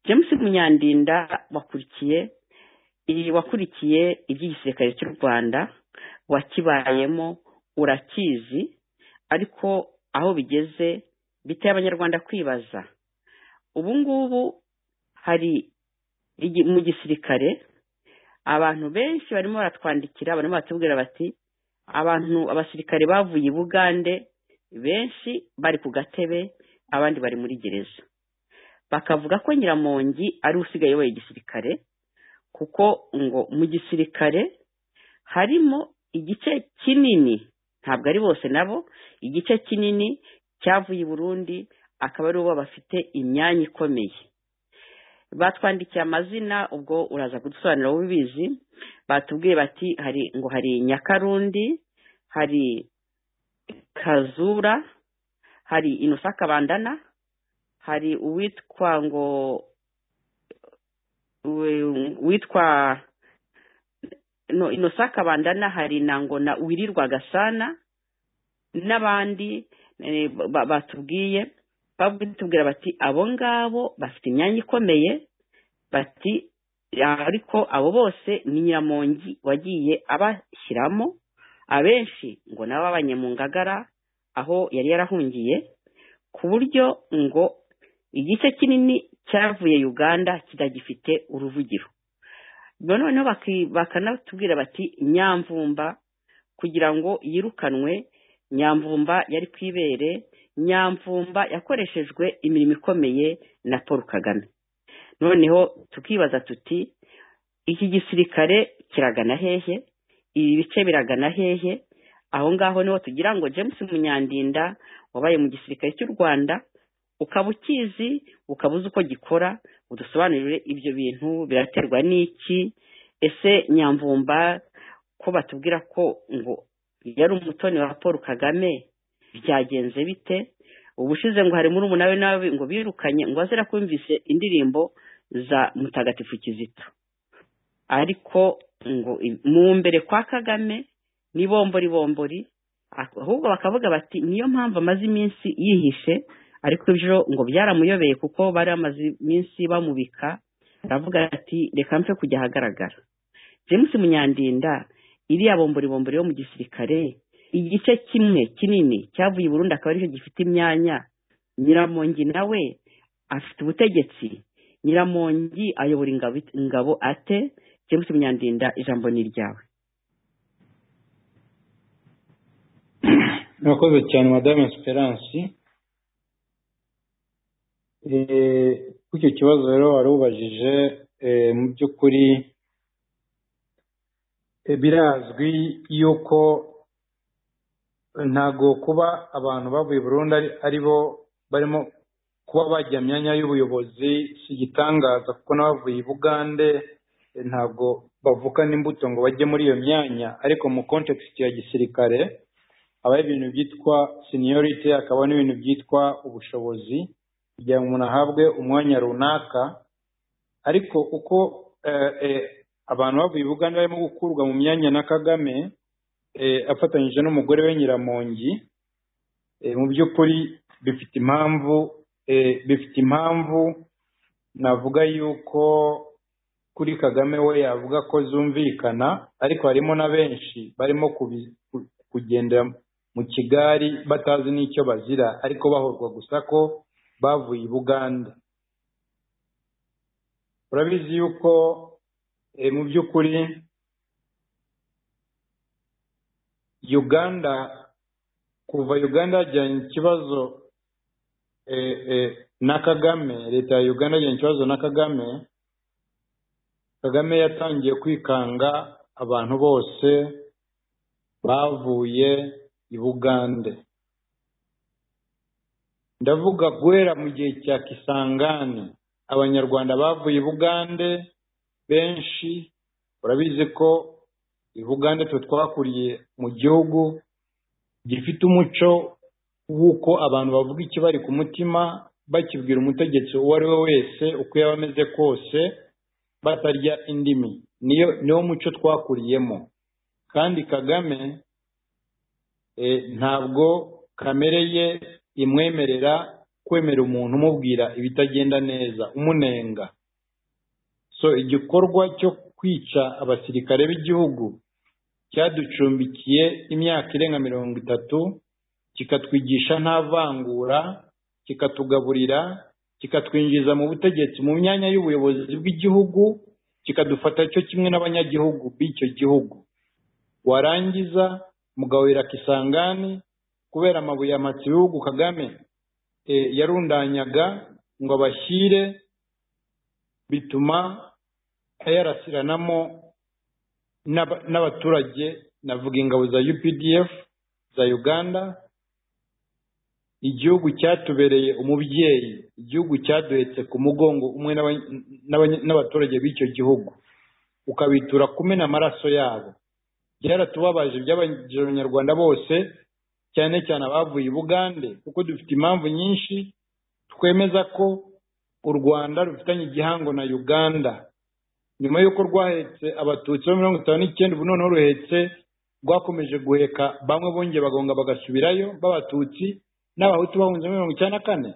james munyandinda wakurikiye wakurikiye iby'igisirikare cy'u rwanda wakibayemo urakizi ariko aho bigeze biteye abanyarwanda kwibaza ubu ngubu hari mu gisirikare abantu benshi barimo baratwandikira barimo baratubwira bati abantu abasirikare bavuye i bugande benshi bari ku gatebe abandi bari muri gereza bakavuga ko nyiramongi ari usigaye ayoboye igisirikare kuko ngo mu gisirikare harimo igice kinini ntabwo ari bose nabo igice kinini cyavuye i burundi akaba ari bo bafite imyanya ikomeye batwandikiye amazina ubwo uraza kudusobanurira wowe ubizi batubwiye bati hari ngo hari nyakarundi hari kazura hari inusa kabandana hari uwitwa ngo witwa no inusa kabandana hari na ngo na wirirwa gasana n'abandi batubwiye tubwira bati abo ngabo bafite imyanya ikomeye bati ariko abo bose ni nyiramongi wagiye abashyiramo abenshi ngo nabo babanye mu ngagara aho yari yarahungiye ku buryo ngo igice kinini cyavuye uganda kitagifite uruvugiro noneho bakanatubwira bati nyamvumba kugira ngo yirukanwe nyamvumba yari ku ibere nyamvumba yakoreshejwe imirimo ikomeye na paul kagame noneho tukibaza tuti iki gisirikare kiragana hehe ibi bice biragana hehe aho ngaho niho tugira ngo james munyandinda wabaye mu gisirikare cy'u rwanda ukaba ukizi ukaba uzi uko gikora udusobanurire ibyo bintu biraterwa n'iki ese nyamvumba ko batubwira ko ngo yari umutoni wa paul kagame byagenze bite ubushize ngo hari muri umunani nawe ngo birukanye ngo azira kumvise indirimbo za mutagatifu kizito ariko ngo mu mbere kwa kagame ni bombori bombori ahubwo bakavuga bati niyo mpamvu amaze iminsi yihishe ariko ibyo ngo byaramuyobeye kuko bari amaze iminsi bamubika aravuga ati reka mfe kujya ahagaragara james munyandinda iriya bombori bombori yo mu gisirikare igice kimwe kinini cyavuye i Burundi akaba aricyo gifite imyanya nyiramongi nawe afite ubutegetsi nyiramongi ayobora ingabo ate james munyandinda ijambo ni iryawe murakoze cyane madame esperance kuri icyo kibazo rero warubajije mu by'ukuri birazwi yuko ntabwo kuba abantu bavuye burundu ari bo barimo kuba bajya myanya y'ubuyobozi si igitangaza kuko n'abavuye i bugande ntabwo bavukana imbuto ngo bajye muri iyo myanya ariko mu kontekisiti ya gisirikare habaho ibintu byitwa seniority hakaba n'ibintu byitwa ubushobozi kugira ngo umuntu ahabwe umwanya runaka ariko uko abantu bavuye i bugande barimo gukurwa mu myanya na kagame afatanyije n'umugore we nyiramongi mu by'ukuri bifite impamvu bifite impamvu navuga yuko kuri kagame we yavuga ko zumvikana ariko harimo na benshi barimo kugendera mu kigali batazi n'icyo bazira ariko bahorwa gusa ko bavuye i buganda urabizi yuko mu by'ukuri uganda kuva uganda yajyanye ikibazo na kagame leta ya uganda yajyanye ikibazo na kagame kagame yatangiye kwikanga abantu bose bavuye i bugande ndavuga guhera mu gihe cya kisangani abanyarwanda bavuye i bugande benshi urabizi ko i bugande twe twakuriye mu gihugu gifite umuco w'uko abantu bavuga ikibari ku mutima bakibwira umutegetsi uwo ari we wese uko yaba ameze kose batarya indimi niyo niwo muco twakuriyemo kandi kagame ntabwo kamere ye imwemerera kwemera umuntu umubwira ibitagenda neza umunenga so igikorwa cyo kwica abasirikare b'igihugu cyaducumbikiye imyaka irenga mirongo itatu kikatwigisha nta vangura kikatugaburira kikatwinjiza mu butegetsi mu myanya y'ubuyobozi bw'igihugu kikadufata cyo kimwe n'abanyagihugu b'icyo gihugu warangiza mugabura kisangani kubera amabuye amatsibihugu kagame yarundanyaga ngo abashyire bituma ayarasiranamo n'abaturage navuga ingabo za UPDF za uganda igihugu cyatubereye umubyeyi igihugu cyaduhetse ku mugongo umwe n'abaturage b'icyo gihugu ukabitura kumena amaraso yabo byaratubabaje by'abagize abanyarwanda bose cyane cyane abavuye i bugande kuko dufite impamvu nyinshi twemeza ko u rwanda rufitanye igihango na uganda nyuma y'uko rwahetse abatutsi bo mirongo itanu n'icyenda ubu noneho ruhetse rwakomeje guheka bamwe bongeye bagonga bagasubirayo b'abatutsi n'abahutu bahunze mirongo icyenda na kane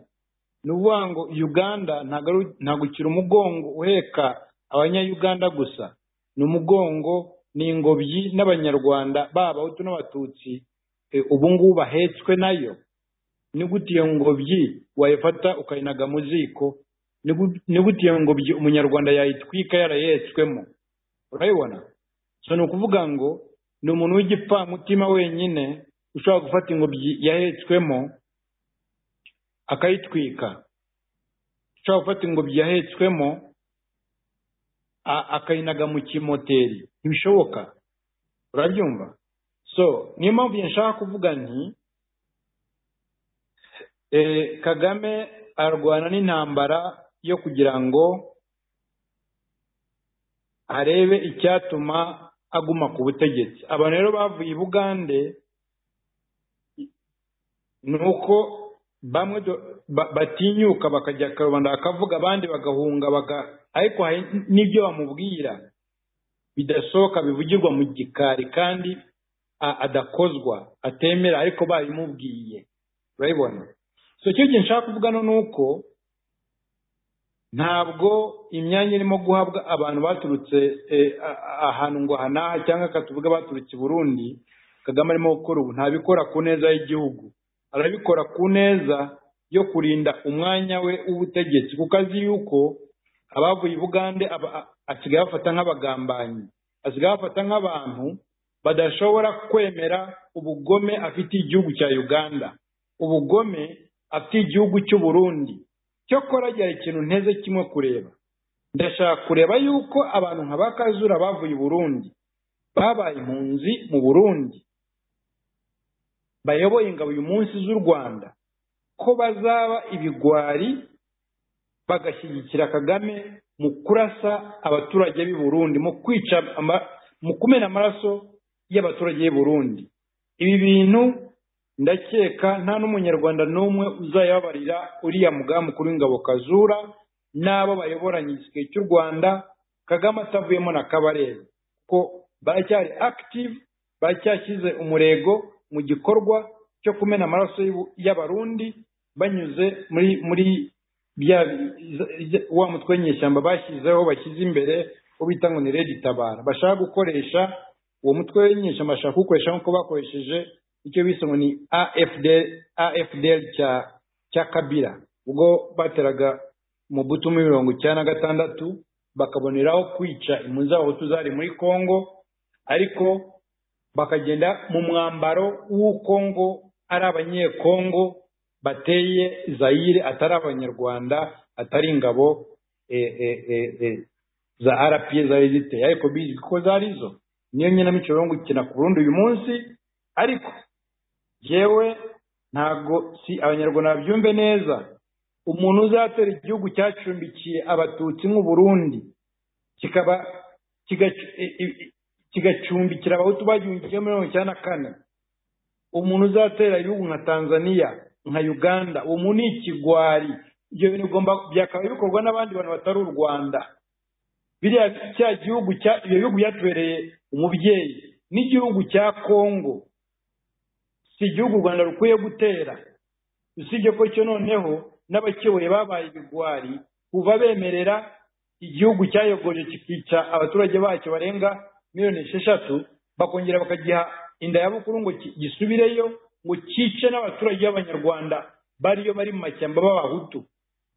ni ukuvuga ngo uganda ntabwo ukiri umugongo uheka abanyayuganda gusa ni umugongo ni ingobyi n'abanyarwanda baba abahutu n'abatutsi ubu ngubu bahetswe nayo ni gute iyo ngobyi wayifata ukayinaga mu ziko ni gute iyo ngobyi umunyarwanda yayitwika yarayetswemo urabibona so ni ukuvuga ngo ni umuntu w'igipfamutima wenyine ushobora gufata ingobyi yahetswemo akayitwika ushobora gufata ingobyi yahetswemo akayinaga mu kimoteri ntibishoboka urabyumva so niyo mpamvu nshaka kuvuga nti kagame arwana n'intambara yo kugira ngo arebe icyatuma aguma ku butegetsi abantu rero bavuye i bugande ni uko bamwe batinyuka bakajya karubanda bakavuga abandi bagahunga ariko hari n'ibyo bamubwira bidasohoka bivugirwa mu gikari kandi adakozwa atemera ariko babimubwiye urabibona so icyo gihe nshaka kuvugano ni uko ntabwo imyanya irimo guhabwa abantu baturutse ahantu ngo hanaha cyangwa katuvuga baturutse i burundi kagame arimo gukora ubu ntabikora ku neza y'igihugu arabikora ku neza yo kurinda umwanya we w'ubutegetsi kuko azi yuko abavuye i bugande asigaye abafata nk'abagambanyi asigaye abafata nk'abantu badashobora kwemera ubugome afitiye igihugu cya uganda ubugome afitiye igihugu cy'u burundi cyokora hari ikintu nteze kimwe kureba ndashaka kureba yuko abantu nka ba kazura bavuye i burundi babaye impunzi mu burundi bayoboye ingabo uyu munsi z'u rwanda ko bazaba ibigwari bagashyigikira kagame mu kurasa abaturage b'i burundi mu kwica mu kumena amaraso y'abaturage b'i burundi ibi bintu ndakeka nta n'umunyarwanda n'umwe uzayababarira uriya mugambi mukuru w'ingabo kazura n'abo bayoboranye igisigaye cy'u rwanda kagame atavuyemo na kabarebe kuko baracyari active baracyashyize umurego mu gikorwa cyo kumena amaraso y'abarundi banyuze muri muri wa mutwe nyeshyamba bashyizeho bashyize imbere wo bita ngo ni redi tabara bashaka gukoresha uwo mutwe w'inyeshyamba bashaka kuwukoresha nk'uko bakoresheje icyo bise ngo ni afdl cya kabira ubwo bateraga mu butu muri mirongo icyenda na gatandatu bakaboneraho kwica impunzi z'abahutu zari muri congo ariko bakagenda mu mwambaro w'ukongo ari abanyekongo bateye zayire atari abanyarwanda atari ingabo za arapiye zari ziteye ariko bizwi ko zari zo niyo nkinamico yo gukina ku burundi uyu munsi ariko yewe ntabwo si abanyarwanda babyumve neza umuntu uzatera igihugu cyacumbikiye abatutsi nk'u Burundi kikaba kigacumbikira abahutu bagihungiye mirongo icyenda na kane umuntu uzatera ibihugu nka tanzania nka uganda uwo muntu ni ikigwari ibyo bintu byakaba bikorwa n'abandi bantu batari u rwanda biriya cya gihugu ibyo bihugu byatubereye umubyeyi n'igihugu cya kongo si igihugu u rwanda rukwiye gutera usibye ko cyo noneho n'abakiyoboye babaye ibigwari kuva bemerera igihugu cyayogoje kikica abaturage bacyo barenga miliyoni esheshatu bakongera bakagiha inda ya bukuru ngo ki- gisubireyo ngo cyice n'abaturage b'abanyarwanda bariyo bari mu mashyamba b'abahutu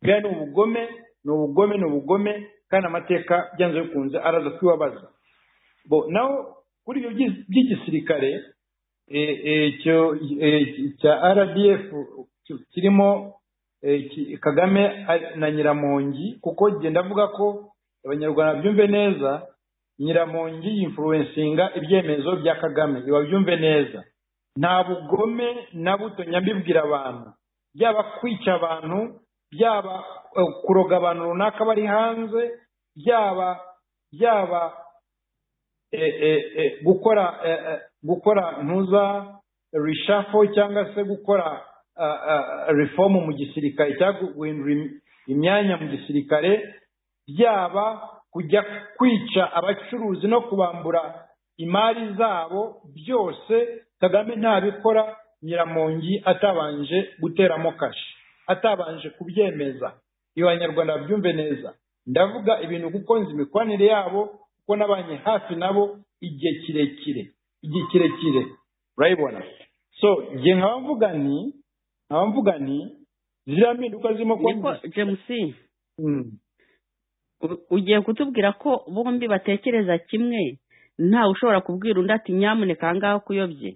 bwa ni ubugome ni ubugome ni ubugome kandi amateka byanze bikunze araza kwibabaza bo naho kuri ibyo by'i- by'igisirikare eh, eh, cyo- eh, cya rdf ki- kirimo eh, ki- kagame ari- na nyiramongi kuko genda avuga ko abanyarwanda babyumve neza nyiramongi yinfluencinga ibyemezo bya kagame babyumve neza nta bugome na buto nyambibwira abantu byaba kwica abantu byaba eh, kuroga abantu runaka bari hanze byaba byaba eh, eh, eh, gukora eh, eh, gukora ntuza rishafo cyangwa se gukora ah, ah, reform mu gisirikare cyangwa guhindura im- imyanya mu gisirikare byaba kujya kwica abacuruzi no kubambura imari zabo byose kagame ntabikora nyiramongi atabanje guteramo kashi atabanje kubyemeza ibi abanyarwanda babyumve neza ndavuga ibintu kuko nzi imikwanire yabo kuko nabanye hafi nabo igihe kirekire igihe kirekire urayibona so nge nkaba mvuga nti nkaba mvuga nti ziriya mpinduka zirimo kuba mu niko james Mm. u- ugiye kutubwira ko bombi batekereza kimwe ntawe ushobora kubwira undi ati nyamuneka aha ngaha ukuyobye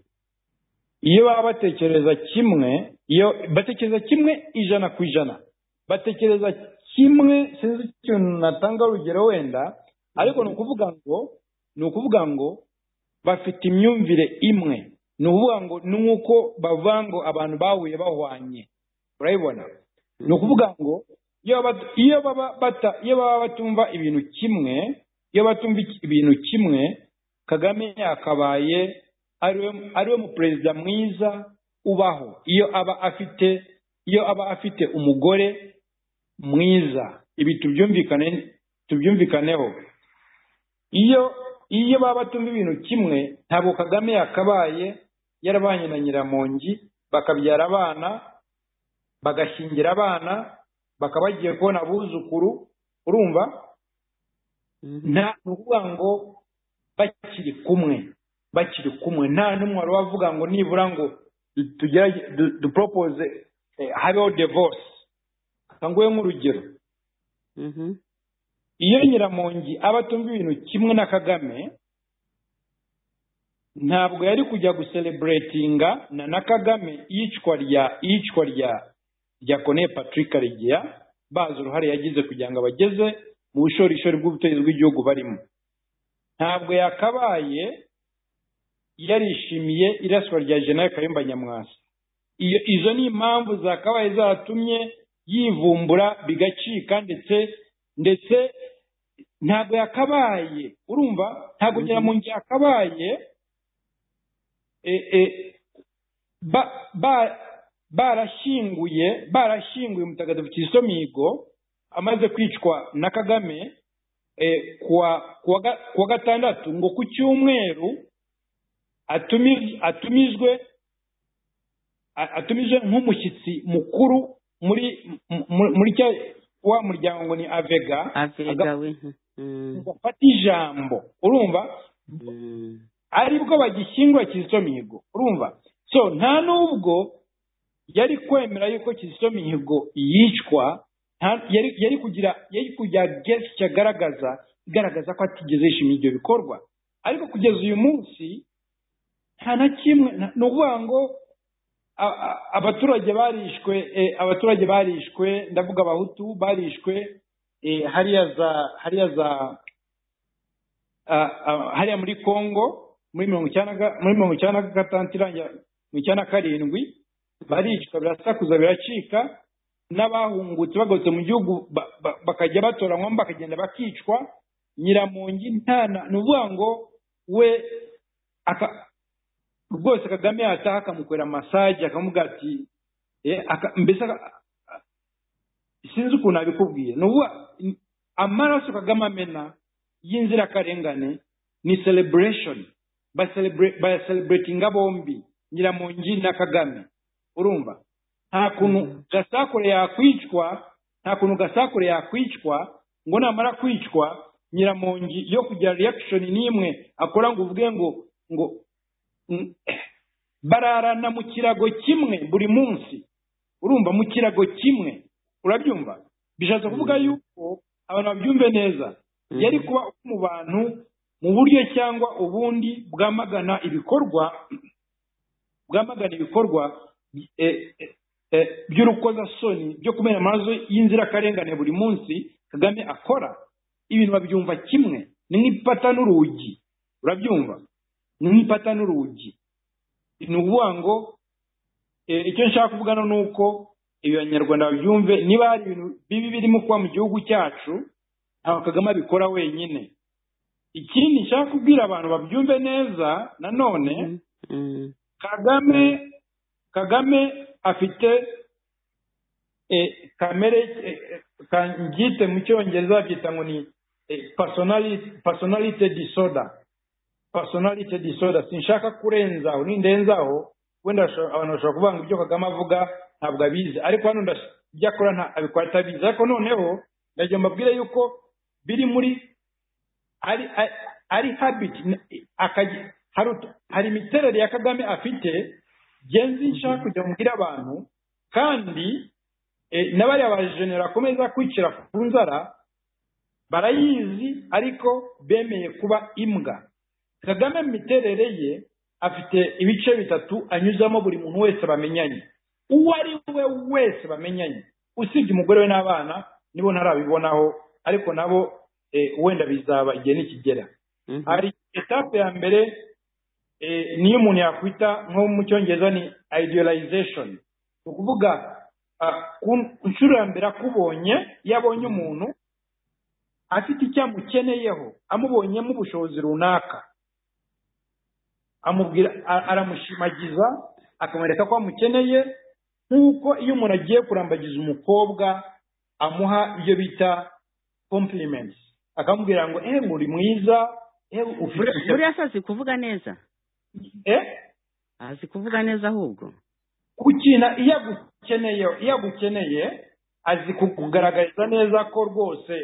iyo baba batekereza kimwe iyo batekereza kimwe ijana ku ijana batekereza kimwe sinzi ikintu natanga urugero wenda ariko ni ukuvuga ngo ni ukuvuga ngo bafite imyumvire imwe ni ukuvuga ngo ni nk'uko bavuga ngo abantu bahuye bahwanye urabibona ni ukuvuga ngo iyo baba iyo baba bata iyo baba batumva ibintu kimwe iyo batumva iki- ibintu kimwe kagame yakabaye ariwe ariwe muperezida mwiza ubaho iyo aba afite iyo aba afite umugore mwiza ibi tubyumvikane tubyumvikaneho iyo iyo baba batumva ibintu kimwe ntabwo kagame yakabaye yarabanye na nyiramongi bakabyara abana bagashyingira abana bakaba bagiye kubona abuzukuru urumva nta ni ukuvuga ngo bakiri kumwe bakiri kumwe nta n'umwe wari wavuga ngo nibura ngo tugerage du- duporopoze eh, habeho divorce nguye nk'urugero Mhm. iyo nyiramongi aba atumva ibintu kimwe na kagame ntabwo yari kujya gusereburetinga na na kagame iyicwa rya iyicwa rya rya kone patrick karegeya bazi uruhare yagize kugira ngo abageze mu bushorishori bw'ubutegetsi bw'igihugu barimo ntabwo yakabaye yarishimiye iraswa rya jenerali kayumba nyamwasa iyo izo ni impamvu zakabaye zaratumye yivumbura bigacika ndetse ndetse ntabwo yakabaye urumva ntabwo Mhm. nyiramungi yakabaye e- e- ba- ba- barashyinguye barashyinguye mutagatifu Kizito Mihigo amaze kwicwa na Kagame eh, kuwa kuwa ga- kuwa gatandatu ngo ku cyumweru atumi- atumijwe a- atumijwe nk'umushyitsi mukuru muri mu- mu- muri cya wa muryango ni avega avega we Mhm. ngo afate ijambo urumva Mhm. aribwo bagishyingura Kizito Mihigo urumva so nta n'ubwo yari kwemera yuko Kizito Mihigo yicwa nta- yari yari kugira yari kugira gesture agaragaza igaragaza ko atigeze yishimira ibyo bikorwa ariko kugeza uyu munsi nta na kimwe nta- ni ukuvuga ngo a- a- abaturage barishwe eh, abaturage barishwe ndavuga abahutu barishwe eh, hariya za hariya za ah, ah, hariya muri congo muri mirongo icyenda na ga- muri mirongo icyenda na gatandatu irangira mirongo icyenda na karindwi baricwa birasakuza biracika n'abahungutse bagarutse mu gihugu ba- ba- bakajya batoranywamo bakagenda bakicwa nyiramongi ntana ni ukuvuga ngo we aka- rwose kagame yataha akamukorera masaje akamubwira ati eh, aka- mbese aka- sinzi ukuntu abikubwiye ni ukuvuga amaraso kagame amena y'inzirakarengane ni celebration baselebure- bayaselebretinga bombi nyiramongi na kagame urumva nta kuntu gasakure yakwicwa nta kuntu gasakure yakwicwa ngo namara kwicwa nyiramongi yo kugira reaction n'imwe akora ngo uvuge ngo ngo mm, bararana mu kirago kimwe buri munsi urumva mu kirago kimwe urabyumva bishatse kuvuga yuko abantu babyumve neza Mhm. yari kuba mu bantu mu buryo cyangwa ubundi bwamagana ibikorwa bwamagana ibikorwa eh, eh, eh, by'urukozasoni byo kumena amaraso y'inzirakarengane buri munsi kagame akora ibintu babyumva kimwe ni nk'ipata n'urugi urabyumva ni nk'ipata n'urugi ni ukuvuga ngo eh, icyo nshaka kuvuga hano ni uko ibi banyarwanda babyumve niba hari ibintu bibi birimo kuba mu gihugu cyacu ntabwo kagame abikora wenyine ikindi nshaka kubwira abantu babyumve neza nanone Mm. kagame kagame afite eh, kamere eh, kangite mu cyongereza babyita ngo ni eh, personality, personality disorder personality disorder sinshaka kurenza aho nindenzaho wenda basho- abantu bashobora kuvuga ngo ibyo kagame avuga ntabwo abizi ariko hano ndas- ibyo akora nta- abikora atabizi ariko noneho ndagira mbabwire yuko biri muri ari ari- ari habit n- akaji- hari utu- hari imiterere ya kagame afite genzi nshaka kugira ngo mbwire abantu kandi eh, n'abariya bajenera akomeza kwicira ku nzara barayizi ariko bemeye kuba imbwa kagame mu miterere ye afite ibice bitatu anyuzamo buri muntu wese bamenyanye uwo ari we wese bamenyanye usibye umugore we n'abana nibo ntarabibonaho ariko nabo eh, wenda bizaba igihe nikigera Mhm. hari etape ya mbere eh, niyo umuntu yakwita nko mu cyongereza ni idealization ni ukuvuga ah, ku nshuro ya mbere akubonye iyo abonye umuntu afite icyo amukeneyeho amubonyemo ubushobozi runaka amubwira a- aramushimagiza akamwereka ko amukeneye nk'uko iyo umuntu agiye kurambagiza umukobwa amuha ibyo bita compliments akamubwira ngo eh ngo uri mwiza eh ufite Buri- buriya se azi kuvuga neza eh azi kuvuga neza ahubwo gukina iyo agukeneye iyo agukeneye azi kukugaragariza neza ko rwose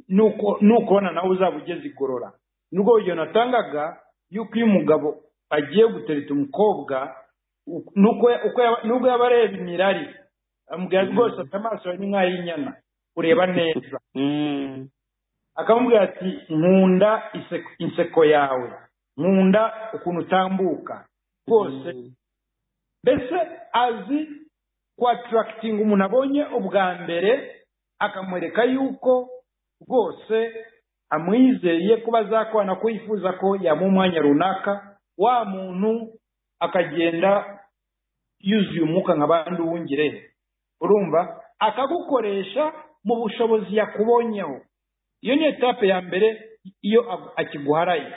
nuko nukubona nawe uzaba ugeze igorora nubwo urugero natangaga yuko iyo umugabo agiye gutereta umukobwa u- nuko ya- uko yaba- nubwo yaba areba imirari amubwira rwose ati amaso yawe ni nk'ay'inyana ureba neza Mm. akamubwira ati nkunda iseko- inseko yawe nkunda ukuntu utambuka rwose Mm. mbese azi kwatarakitinga umuntu abonye ubwa mbere akamwereka yuko rwose amwizeye ko bazakorana ko yifuza ko yamuha umwanya runaka wa muntu akagenda yuzuye umwuka nk'abandi uwungirehe urumva akagukoresha mu bushobozi yakubonyeho iyo ni etape ya mbere iyo a- akiguharaye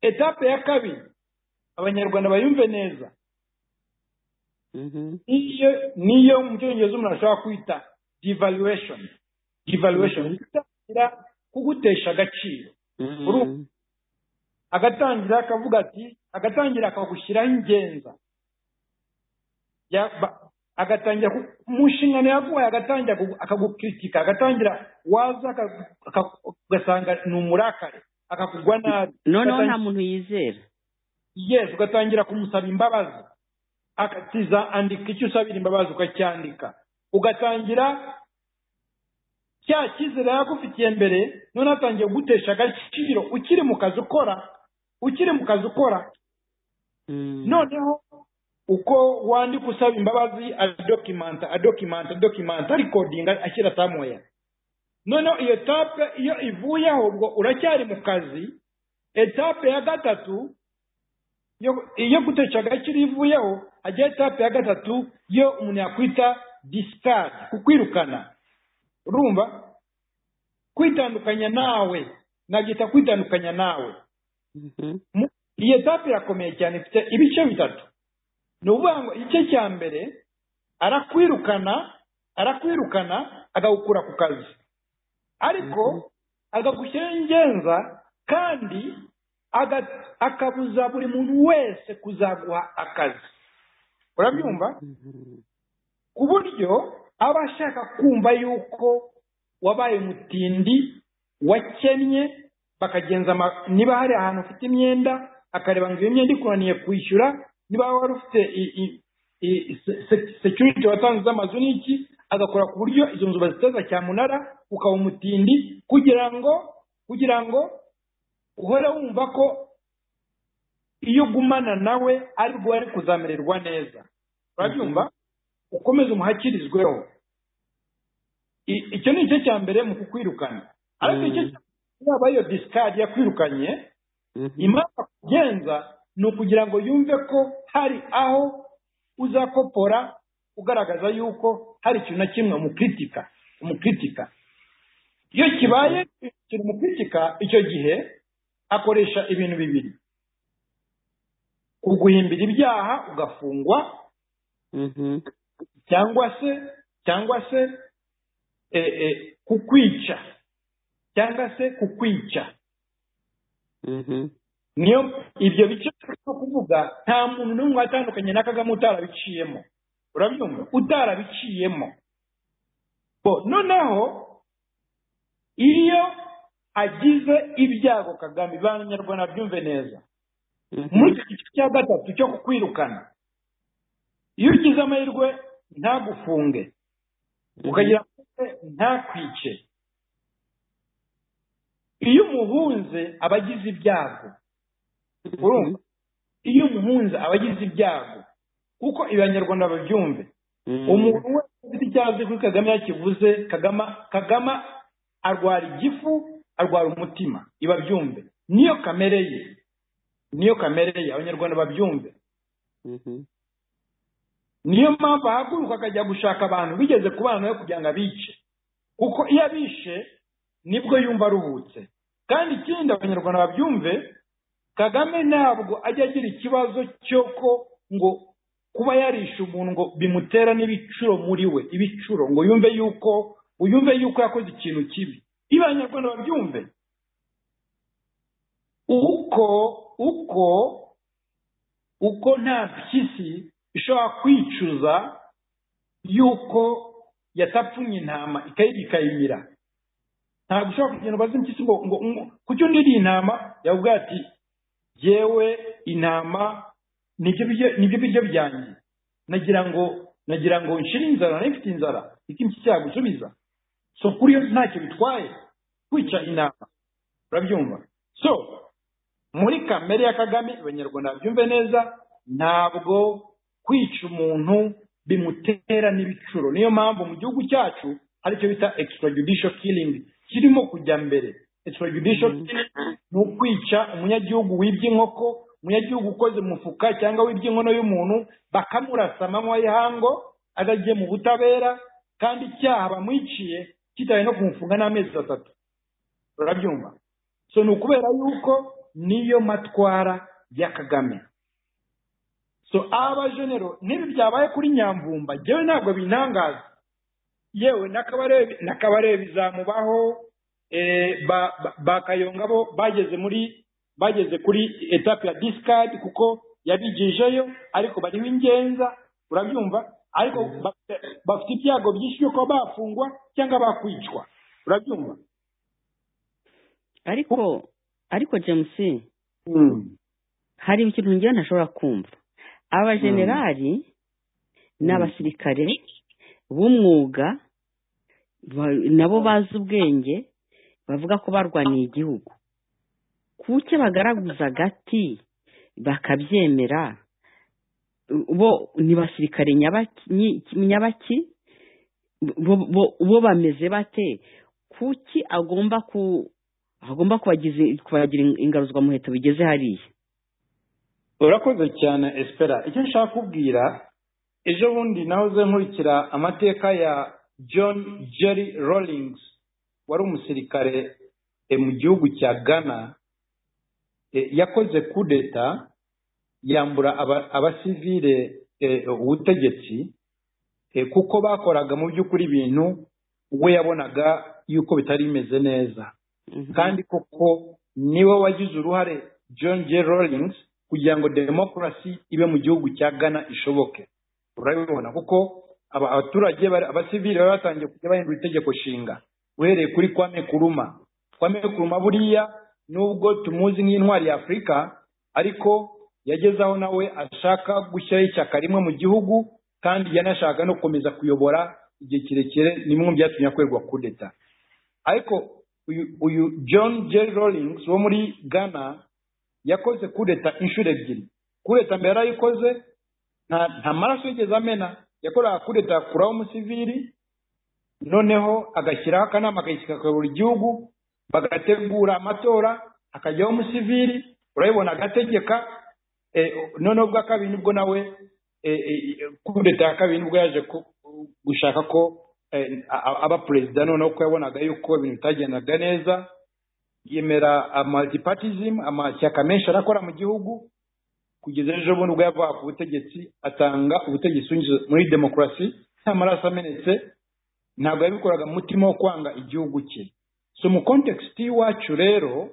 etape ya kabiri abanyarwanda bayumve neza Mhm. niyo niyo mu cyongereza umuntu ashobora kwita devaluation devaluation itangira kugutesha agaciro Mm. Uru- agatangira akavuga ati agatangira akagushyiraho ingenza Ya- ba- agatangira ku- mu nshingano yaguhaye agatangira kugu- akagukitika agatangira waza akagu- akagu- ugasanga ni umurakare akakugwa nabi noneho Agatangira- nta muntu yizera yes ugatangira kumusaba imbabazi akatiza andika icyo usabira imbabazi ukacyandika ugatangira cya cyizere yagufitiye mbere none atangiye kugutesha agaciro ukiri mu kazi ukora ukiri mu kazi ukora Mm. noneho uko wandika usaba imbabazi adokimanta adokimanta adokimanta arikodinga ashyira samoya noneho iyo etape iyo ivuyeho ubwo uracyari mu kazi etape ya gatatu yo- iyo gutesha agaciro ivuyeho hajya etape ya gatatu yo umuntu yakwita discard kukwirukana urumva kwitandukanya nawe nabyita kwitandukanya nawe Mhm. mu- iyi etape irakomeye cyane ifite ibice bitatu ni ukuvuga ngo igice cya mbere arakwirukana arakwirukana agakura ku kazi ariko agagushyiraho ingenza kandi aga- akabuza buri muntu wese kuzaguha akazi urabyumva Mhm. ku buryo aba ashaka kumva yuko wabaye umutindi wakennye bakagenza ama- niba hari ahantu ufite imyenda akareba ngo iyo myenda ikunaniye kwishyura niba wari ufite i- i- i- se- se- security watanze z'amazu ni iki agakora ku buryo izo nzu baziteza cyamunara ukaba umutindi kugira ngo kugira ngo uhore wumva ko iyo ugumana nawe aribwo wari kuzamererwa neza urabyumva ukomeze umuhakirizweho I- icyo ni icyo cya mbere mu kukwirukana ariko Mm. icyo cya- yaba iyo disikadi yakwirukanye impamvu akugenza ni ukugira ngo yumve ko hari aho uzakopora ugaragaza yuko hari ikintu na kimwe umukritika umukritika iyo kibaye ikintu umukritika icyo gihe akoresha ibintu bibiri kuguhimbira ibyaha ugafungwa Mhm. cyangwa se cyangwa se e, e, kukwica cyangwa se kukwica Mhm. niyo ibyo bice byo kuvuga nta muntu n'umwe watandukanye na kagame utarabiciyemo urabyumva utarabiciyemo bo noneho iyo agize ibyago kagame banyarwanda byumve neza muri iki gice cya gatatu cyo kukwirukana iyo ugize amahirwe ntagufunge ukagira ngo ntakwice iyo umuhunze aba agize ibyago Mhm. urumva iyo umuhunze aba agize ibyago kuko abanyarwanda babyumve Mhm. umuntu wese ufite icyaha azi kuri kagame yakivuze kagama kagama arwara igifu arwara umutima ibabyumve niyo kamere ye niyo kamere ye abanyarwanda babyumve Mhm. niyo mpamvu ahaguruka akajya gushaka abantu bigeze kubana nawe kugira ngo abice kuko iyo abishe nibwo yumva aruhutse kandi ikindi abanyarwanda babyumve kagame ntabwo ajya agira ikibazo cy'uko ngo kuba yarisha umuntu ngo bimutera n'ibicuro muri we ibicuro ngo yumve yuko ngo yumve yuko yakoze ikintu kibi iyo abanyarwanda babyumve uko uko uko nta mpyisi ishobora kwicuza yuko yatapfunye intama ikayirya ikayimira ntabwo ushobora kugenda ubaze impyisi ngo ngo ngo kuki uniriye intama yavuga ati yewe intama nibyo biryo- nibyo biryo byanjye nagira ngo nagira ngo nshire inzara nari mfite inzara iki impyisi yagusubiza so kuri yo ntacyo bitwaye kwica intama urabyumva so muri kamere ya kagame abanyarwanda babyumve neza ntabwo kwica umuntu bimutera n'ibicuro niyo mpamvu mu gihugu cyacu hari icyo bita extrajudicial killing kirimo kujya mbere extrajudicial killing ni ukwica umunyagihugu wibye inkoko umunyagihugu ukoze mu mufuka cyangwa wibye inkono y'umuntu bakamurasa amanywa y'ihango adagiye mu butabera kandi icyaha bamwiciye kitaye no kumufunga n'amezi atatu urabyumva so ni ukubera yuko niyo matwara ya kagame so aba jenero n'ibi byabaye kuri nyamvumba yewe ntabwo bintangaza yewe n'akabarebe n'akabarebe bizamubaho eh, ba- ba- ba kayonga bo bageze muri bageze kuri etape ya disikadi kuko yabigijeyo ariko bariho ingenza urabyumva ariko bafite- bafite ibyago byinshi byo kuba bafungwa cyangwa bakwicwa urabyumva ariko ariko james hari ikintu ngira ntashobora kumva abajenerali ni Mm. abasirikare b'umwuga ba- nabo bazi ubwenge bavuga ko barwaniye igihugu kuke bagaraguza agati bakabyemera bo ni basirikare nyabaki nyi- nyabaki? bo- bo- bo bameze bate kuki agomba ku agomba kubagize kubagira ingaruzwamuheto bigeze hariya urakoze cyane espera icyo nshaka kubwira ejo bundi nawe nkurikira amateka ya john jerry rawlings wari umusirikare e, mu gihugu cya ghana E, yakoze kudeta yambura aba- abasivile e, ubutegetsi e, kuko bakoraga mu by'ukuri ibintu we yabonaga yuko bitari bimeze neza kandi koko niwe wagize uruhare john j rawlings kugira ngo demokarasi ibe mu gihugu cya ghana ishoboke urabibona kuko aba- abaturage bari- abasivili bari batangiye kujya bahindura itegeko nshinga uhereye kuri kwame kuruma kwame kuruma buriya nubwo tumuzi nk'intwari ya afurika ariko yageze aho nawe ashaka gushyiraho ishyaka rimwe mu gihugu kandi yanashaka no gukomeza kuyobora igihe kirekire ni bimwe mu byatumye akorerwa kudeta ariko uyu uyu john j rawlings wo muri ghana yakoze kudeta inshuro ebyiri kudeta mbere yarayikoze nta maraso yigeze amena yakoraga kudeta yakuraho umusivili noneho agashyiraho akanama akayikakabura igihugu bagategura amatora hakajyaho umusivili urabibona agategeka noneho bwa kabiri nibwo nawe kudeta ya kabiri nibwo yaje gushaka ko aba perezida noneho ko yabonaga yuko ibintu bitagendaga neza yemera amadipatisimu amashyaka menshi arakora mu gihugu kugeza ejo bundi ubwo yavaga ku butegetsi atanga ubutegetsi muri demokarasi nta maraso amenetse ntabwo yabikoraga mu mutima wo kwanga igihugu cye so mu kontekisiti y'iwacu rero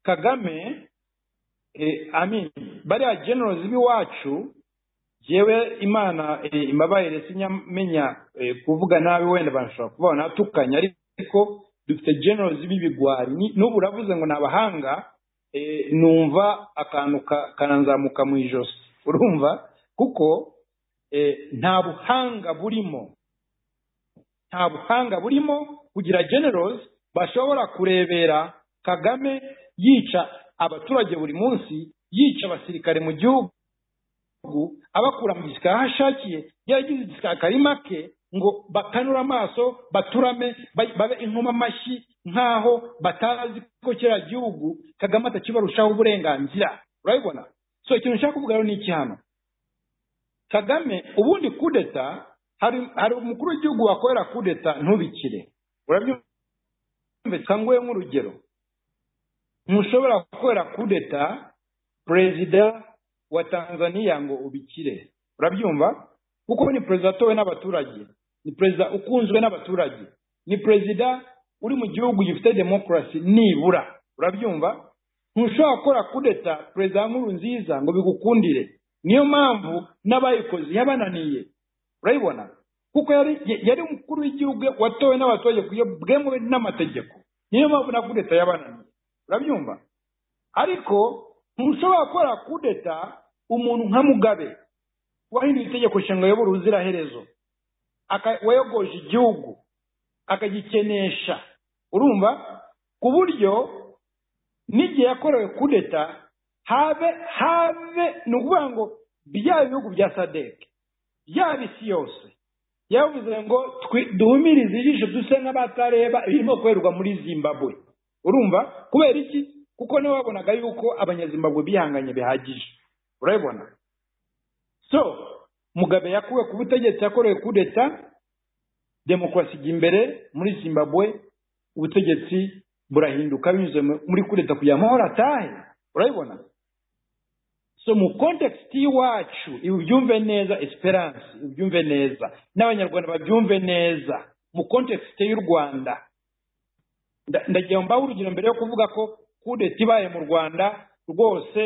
kagame amin bariya generozi b'iwacu yewe imana imbabarire sinyamenya kuvuga nabi wenda bashobora kuba banatukanya ariko dufite generozi b'ibigwari n'ubu uravuze ngo ni abahanga numva akantu kananzamuka mu ijosi urumva kuko nta buhanga burimo nta buhanga burimo kugira generozi bashobora kurebera kagame yica abaturage buri munsi yica abasirikare mu gihugu abakura mu gisirikare aho ashakiye yaragize igisirikare make ngo bakanure amaso baturame babe inkoma amashyi nk'aho batazi ko kiriya gihugu kagame atakibarushaho uburenganzira urabibona so ikintu nshaka kuvuga rero ni iki hano kagame ubundi kudeta hari umukuru w'igihugu wakorera kudeta ntubikire urabyumvika nguhe nk'urugero ntushobora gukorera kudeta perezida wa tanzania ngo ubikire urabyumva kuko ni perezida atowe n'abaturage ni perezida ukunzwe n'abaturage ni perezida uri mu gihugu gifite demokarasi nibura urabyumva ntushobora gukora kudeta perezida nkuru nziza ngo bigukundire niyo mpamvu n'abayikoze yabananiye urayibona kuko yari yari umukuru w'igihugu watowe n'abaturage kugira bwemewe n'amategeko niyo mpamvu na kudeta yabananiye urabyumva ariko ntushobora gukora kudeta umuntu nka mugabe wahinduye itegeko nshinga yobora ubuziraherezo wayogoje igihugu akagikenesha urumva ku buryo n'igihe yakorewe kudeta habe habe ni ukuvuga ngo bya bihugu bya sadeke yaba isi yose yavuze ngo duhumirize ijisho duse nk'abatareba ibirimo gukorerwa muri zimbabwe urumva kubera iki kuko niwe wabonaga yuko abanyazimbabwe bihanganye bihagije urabibona so mugabe yakuwe ku butegetsi yakorewe kudeta demokarasi ijya imbere muri zimbabwe ubutegetsi burahinduka binyuze muri kudeta kugira amahoro atahe urabibona so mu kontekisiti y'iwacu ibi ubyumve neza esperance ubyumve neza n'abanyarwanda babyumve neza mu kontekisiti y'u rwanda ndagira mbaho urugero mbere yo kuvuga ko kudeta ibaye mu rwanda rwose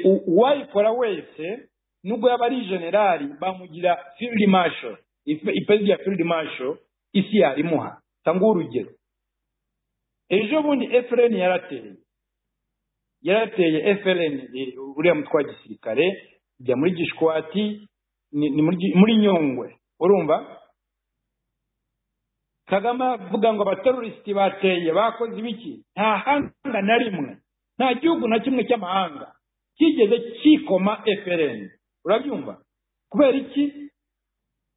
uwayikora wese nubwo yaba ari generali bamugira firidi masho ipeti ya firidi masho isi yarimuha tanga urugero ejo bundi efureni yarateye yarateye FLN uriya mutwe wa gisirikare ijya muri gishwati ni muri nyungwe urumva kagame avuga ngo abaterorisiti bateye bakoze ibiki nta hanga na rimwe nta gihugu na kimwe cy'amahanga kigeze kikoma FLN urabyumva kubera iki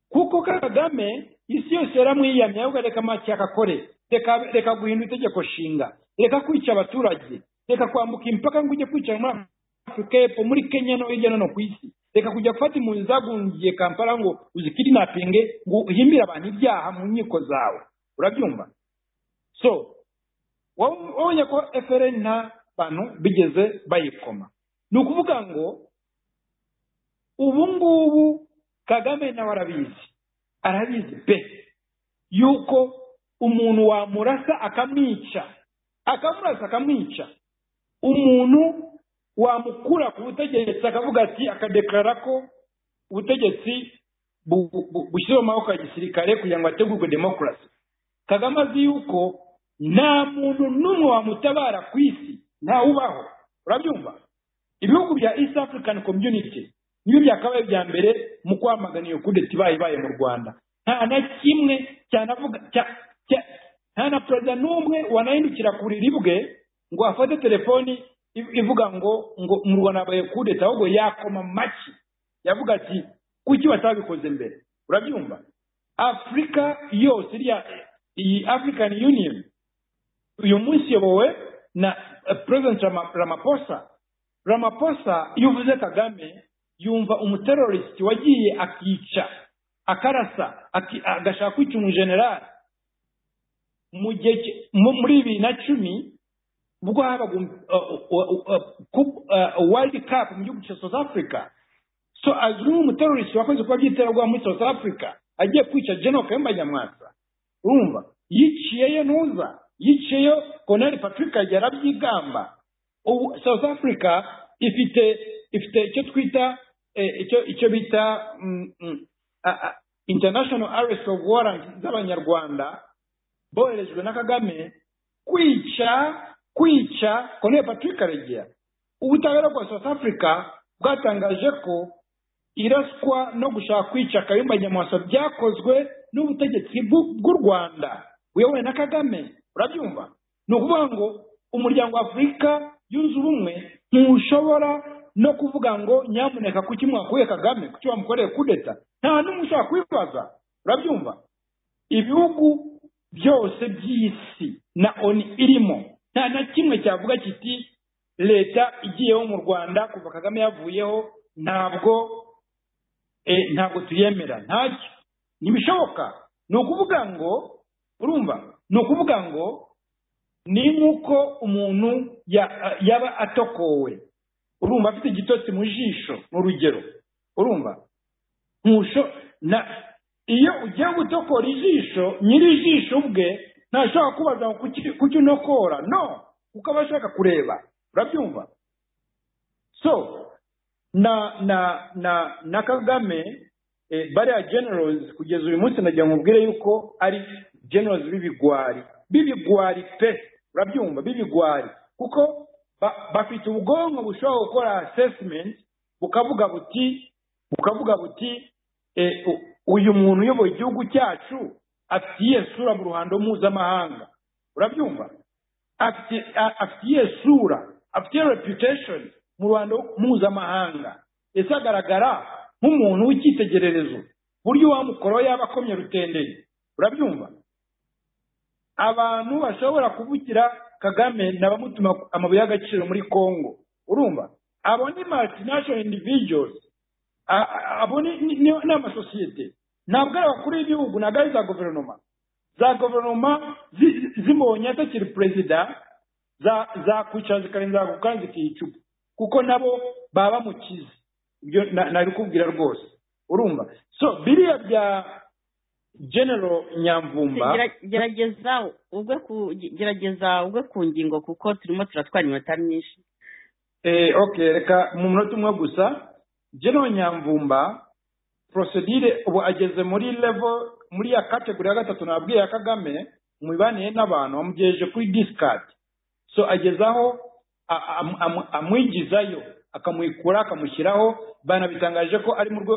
kuko kagame isi yose yaramwiyamye ahubwo reka amashyaka akore reka guhindura itegeko nshinga reka kwica abaturage reka kwambuka imipaka ngo ujye kwicara muri afurika y'epfo muri kenya no hirya no hino ku isi reka kujya gufata impunzi zagungiye kampala ngo uzikirinapinge ngo uhimbire abantu ibyaha mu nkiko zawe urabyumva so wabonye ko efereni nta bantu bigeze bayikoma ni ukuvuga ngo ubu ngubu kagame nawe arabizi arabizi pe yuko umuntu wamurasa akamwica akamurasa akamwica umuntu wamukura ku butegetsi akavuga ati akadekarara ko ubutegetsi bushyiraho amaboko ya gisirikare kugira ngo hategurwe demokarasi kagame azi yuko nta muntu n'umwe wamutabara ku isi ntawe ubaho urabyumva ibihugu bya east african community niyo byakabaye bya mbere mu kwamagana iyo kudeta ibaye ibaye mu rwanda nta na kimwe cyanavuga nta na perezida n'umwe wanahindukira ku buriri bwe ngo afate telefoni ivuga ngo ngo mu rwanda habaye kudeta ahubwo yakoma maki yavuga ati kuki batabikoze mbere urabyumva afurika yose iriya iyi african union uyu munsi iyobowe na president ramaphosa ramaphosa iyo uvuze kagame yumva umuterorist wagiye akica akarasa agashaka kwica umujenerali mu gihe muri bibiri na cumi ubwo habaga world cup mu gihugu cya south africa so azwi nk'umuterorist wakoze kuba by'iterabwoba muri south africa agiye kwica jenok kayumba nyamwasa urumva yiciyeyo ntuza yiciyeyo koneri patrick yagiye arabyigamba ubu south africa ifite ifite icyo twita icyo bita international arrest of warrant z'abanyarwanda boherejwe na kagame kwica kwica koneye patrick karegeya ubutabera bwa south africa bwatangaje ko iraswa no gushaka kwica kayumba nyamwasa byakozwe n'ubutegetsi bw'u rwanda buyobowe na kagame urabyumva ni ukuvuga ngo umuryango w'afurika yunze ubumwe ntushobora no kuvuga ngo nyamuneka kuki mwakuye kagame kuki wamukoreye kudeta nta n'umwe ushaka kubibaza urabyumva ibihugu byose by'isi na oni irimo nta na kimwe cyavuga kiti leta igiyeho mu rwanda kuva kagame yavuyeho ntabwo ntabwo tuyemera ntacyo ntibishoboka ni ukuvuga ngo urumva ni ukuvuga ngo ni nk'uko umuntu yaba atokowe urumva afite igitotsi mu jisho ni urugero urumva ntusho na iyo ugiye gutokora ijisho nyiri ijisho ubwe ntashobora kubaza ngo kuki unokora no kuko aba ashaka kureba urabyumva so na na na na kagame bariya generals kugeza uyu munsi nagira ngo ubwire yuko ari generals b'ibigwari b'ibigwari pe urabyumva b'ibigwari kuko bafite ubwonko bushobora gukora assessment bukavuga buti bukavuga buti uyu muntu uyoboye igihugu cyacu afite iyihe sura mu ruhando mpuzamahanga urabyumva afite iyihe sura afite iyihe reputation mu ruhando mpuzamahanga ese agaragara nk'umuntu w'icyitegererezo buryo uwamukoro yaba akomye rutendeye urabyumva abantu bashobora kuvugira kagame nabamutuma amabuye y'agaciro muri congo urumva abo ni multinational individuals abo ni amasosiyete ntabwo ari abakuru b'ibihugu ntabwo ari za guverinoma za guverinoma zibonye atakiri perezida zakwicara zikarenza ku kandi zikiyicupa kuko nabo baba bamukize ibyo nari kubwira rwose urumva so biriya bya genero nyamvumba gerageza ubwe ku gerageza ubwe ku ngingo kuko turimo turatwara iminota myinshi ok reka mu munota umwe gusa genero nyamvumba porosedire ubu ageze muri levo muri ya kategori ya gatatu nabwiye ya kagame mu mibanire n'abantu wamugejeje kuri disikadi so agezaho amwigizayo akamuhikura akamushyiraho banabitangaje ko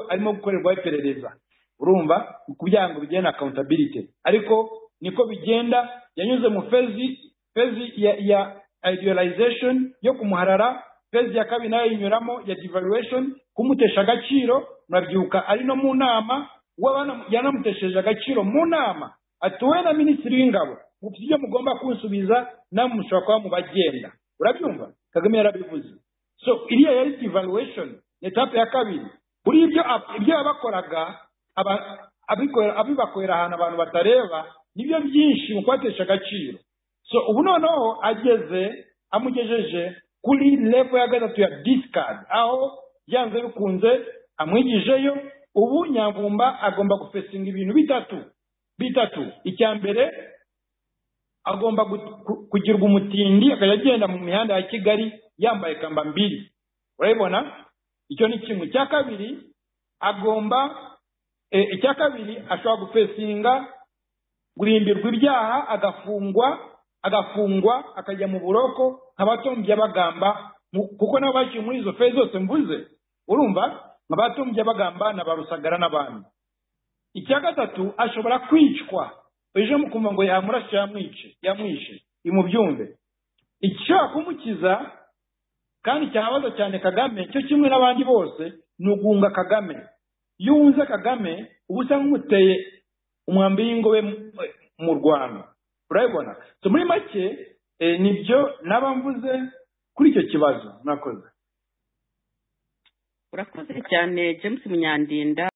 arimo gukorerwaho iperereza urumva kugira ngo bigende accountability ariko niko bigenda yanyuze mu fezi fezi ya, ya idealization yo kumuharara fezi ya kabiri nayo yinyuramo ya devaluation kumutesha agaciro murabyibuka ari no mu nama yanamutesheje agaciro mu nama ati wowe na minisitiri w'ingabo mufite ibyo mugomba kunsubiza namwe mushobora kuba mu bagenda urabyumva kagame yarabivuze so iriya yari devaluation etape ya kabiri buri ibyo ibyo yabakoraga abibakorera ahantu abantu batareba nibyo byinshi mu kubatesha agaciro so ubu noneho ageze amugejeje kuri levo ya gatatu ya disikadi aho byanze bikunze amwigijeyo ubu nyamvumba agomba gufesinga ibintu bitatu bitatu icya mbere agomba kugirwa umutindi akajya agenda mu mihanda ya kigali yambaye kamba mbiri urabibona icyo ni kimwe icya kabiri agomba icya kabiri ashobora gufesinga guhimbirwa ibyaha agafungwa agafungwa akajya mu buroko nk'abatumbye bagamba kuko nabo bashyuye muri izo feza zose mvuze urumva nk'abatumbye bagamba na ba rusagara n'abandi icya gatatu ashobora kwicwa ejo mukumva ngo yamurashe yamwice yamwishe imubyumve igishobora kumukiza kandi cyabaza cyane kagame cyo kimwe n'abandi bose ni ugunga kagame iyo wunze kagame uba usa nk'umuteye umwambi w'ingobe mu rwanda urabibona muri make nibyo naba mvuze kuri icyo kibazo mwakoze urakoze cyane james munyandinda